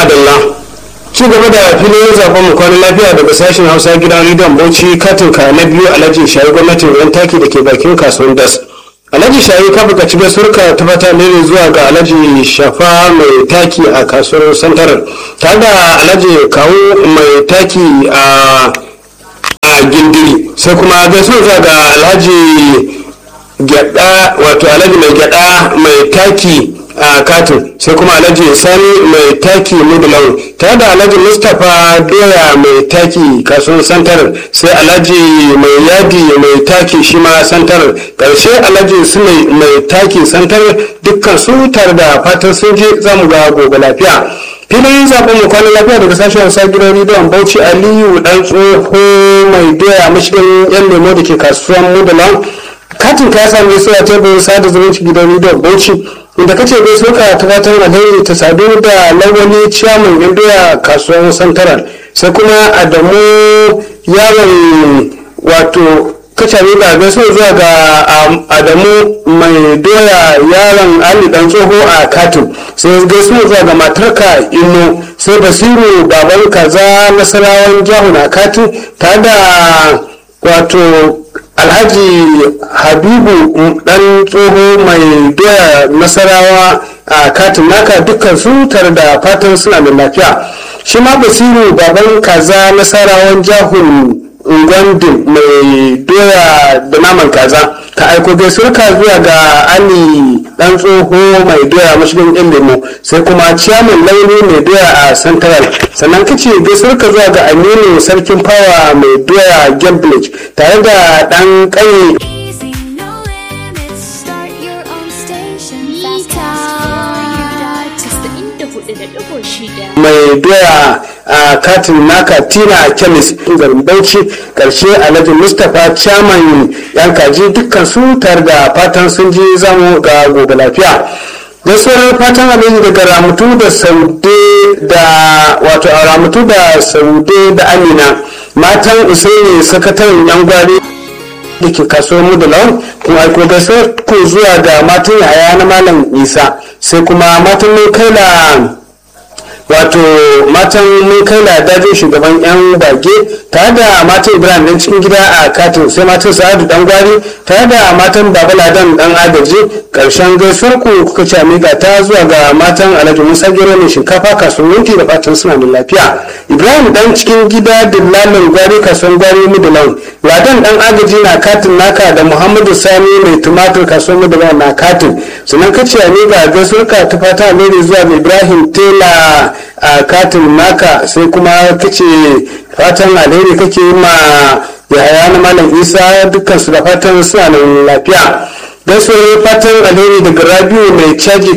madalla ci gaba da filin zaben mu kwanan lafiya daga sashen hausa gidan rediyon bauchi katin ka na biyu alhaji shayi gwamnatin yan taki da ke bakin kasuwan das alhaji shayi ka buƙaci gasurka ta fata ne zuwa ga alhaji shafa mai taki a kasuwar santarar tare da alhaji kawo mai taki a a gindiri sai kuma gaisuwa zuwa ga alhaji gyada wato alhaji mai gyada mai taki a katin sai kuma alhaji sani mai taki mudulan tare da alhaji mustapha doya mai taki kasuwar santar sai alhaji mai yadi mai taki shi ma santar karshe alhaji su mai taki santar dukkan su tare da fatan sun je zamu ga gobe lafiya filin zaɓen mu kwanan lafiya daga sashen wasa gidan rediyon bauchi aliyu dan tsoho mai doya mashigin yan lemo da ke kasuwan mudulan katin ka sami su a teburin sada zumunci gidan rediyon bauchi inda kace bai soka ta fatan alheri ta sadu da lawali ciyaman yan doya kasuwar santaral sai kuma adamu yaron wato kacare da gaso zuwa ga adamu mai doya yaron ali dan tsoho a katin sai gaso zuwa ga matarka ino sai basiru baban kaza nasarawan jahu na katin tare da wato alhaji habibu dan tsoho mai doya nasarawa a katin naka dukkan su tare da fatan suna da lafiya shi ma basiru baban kaza nasarawan jahun ungwandin mai doya da naman kaza ka aiko gaisuwarka zuwa ga ali dan tsoho mai doya mashigin yan lemo sai kuma ciyaman launi mai doya a central sannan kace gaisuwarka zuwa ga aminu sarkin fawa mai doya gamblage tare da dan kai Easy, no limits. Start your own station. Fast pass for you. mai doya a katin naka tina kemis garin bauchi karshe alhaji mustapha chairman yan kaji dukkan su tare da fatan sun ji zamu ga gobe lafiya gaisuwar fatan alhaji daga ramutu da saude da wato a ramutu da saude da amina matan usaini sakataren yan gwari da ke kasuwar mu da lawan kuma aiko gaisuwar ku zuwa ga matan yaya na malam isa sai kuma matan mai kaila wato matan mun kai dajin shugaban yan bage tare da matan ibrahim dan cikin gida a katin sai matan sa'adu dan gwari tare da matan baba ladan dan agaji karshen gaisuwar ku kuka ci amiga ta zuwa ga matan alhaji musa gero mai shinkafa kasuwar yanki da fatan suna da lafiya ibrahim dan cikin gida dillalin gwari kasuwar gwari mudulan ladan dan agaji na katin naka da muhammadu sani mai tumatur kasuwar mudulan na katin sannan ka ci amiga gaisuwar ka ta fata alheri zuwa ga ibrahim tela a katin naka sai kuma kace fatan alheri kake yi ma yahaya na malam isa dukkan su da fatan suna nan lafiya gaisuwar fatan alheri daga rabiu mai caji